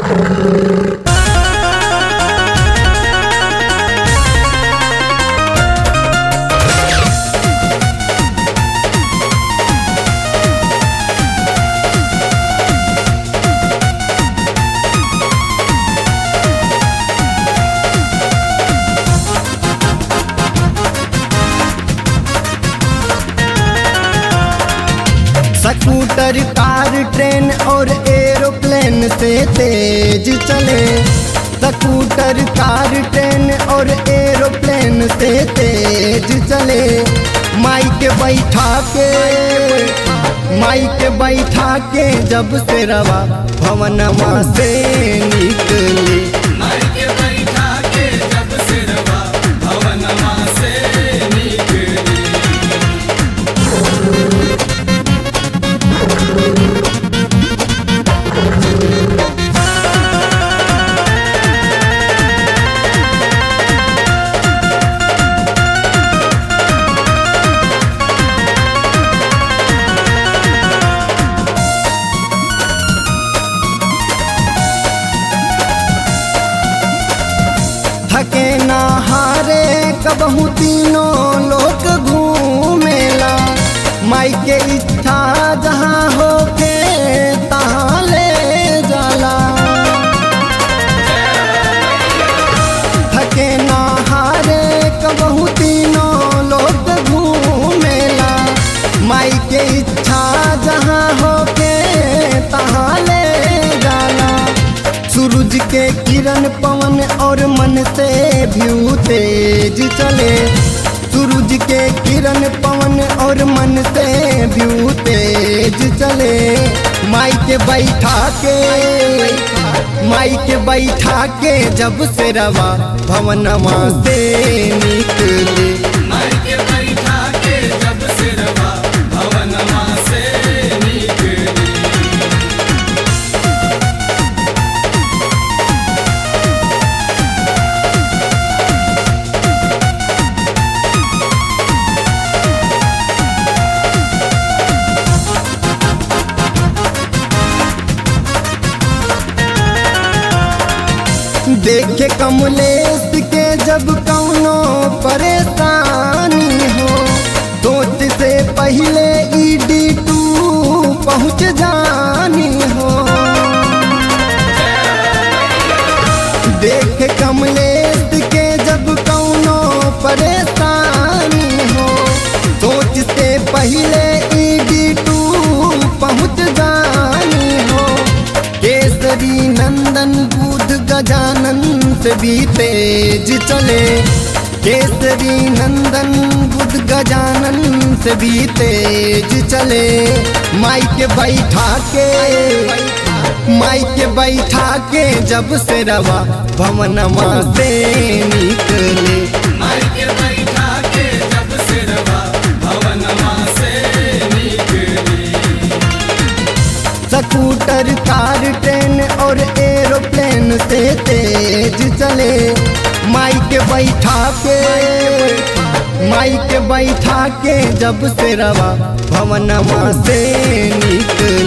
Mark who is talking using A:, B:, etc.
A: scooter car train और aeroplane से तेज चले स्कूटर कार ट्रेन और एरोप्लेन से तेज चले माइक बैठा के माइक बैठा के जब से रवा भवनमा से निकले
B: मायके बैठा के जब सिरवा भवनमा से निकली
A: थके ना हारे कबहू तीनों लोग घूमेला माई के इच्छा जहाँ होके तहाँ ले जाला थके ना हारे कबहू तीनों लोग घूमेला माई के इच्छा जहाँ होके तहाँ ले जाला सूरज के किरण पवन और मन से भी तेज चले सूरज के किरण पवन और मन से भी तेज चले माई के बैठा के माई के बैठा के जब से रवा भवनमा से निकले
B: मायके बैठा के जब सिरवा भवनमा से निकली
A: देखे कमलेश के जब कौनो परेशानी हो सोच से पहले ईडी टू पहुँच जानी हो देखे कमलेश के जब कौनो परेशानी हो सोच से पहले ईडी टू पहुँच जानी हो केसरी नंदन बुध गजानन से भी तेज चले केसरी नंदन बुध गजानन से भी तेज चले माई के बैठा के माई के बैठा के जब से रवा भवनमा से निकले
B: मायके बैठा के जब सिरवा भवनमा से निकली
A: स्कूटर कार ट्रेन और एरोप्लेन से तेज चले माई के बैठा के माई के बैठा के जब से रवा भवनमा से निकले